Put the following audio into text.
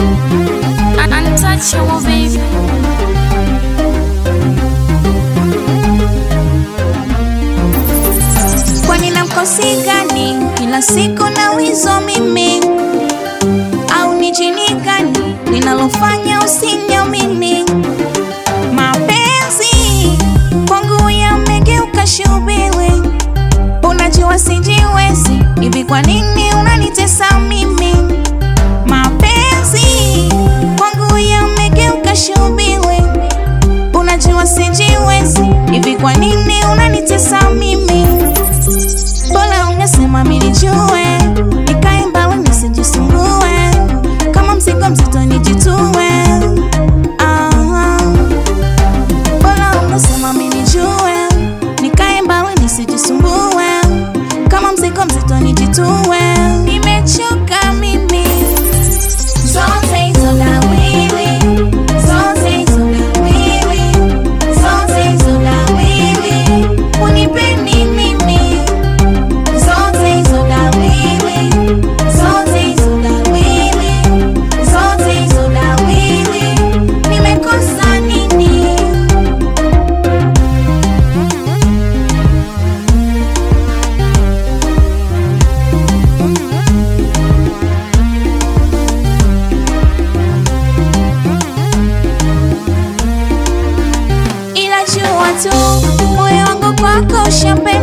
Untouchable baby. Kwani namkosi gani? Kila siku na wizo mimi au ni jini gani linalofanya usiniamini? Mapenzi kwangu yamegeuka shubiri, unajua sijiwezi hivi, kwa nini unanitesa mimi? Mapenzi kwangu yamegeuka shubiri, unajua sijiwezi hivi, kwa nini unanitesa mimi? Bora ungesema milijue, nikae mbali nisijisumbue, kama mzigo mzito nijitue. Ah, bora ungesema milijue, nikae mbali nisijisumbue, kama mzigo mzito nijitue. Nimechoka mimi zote hizo dawili, zote hizo dawili, zote hizo dawili, unipeni mimi zote hizo dawili, zote hizo dawili, zote hizo dawili, nimekosa nini? Ila jua tu moyo wangu kwako ushape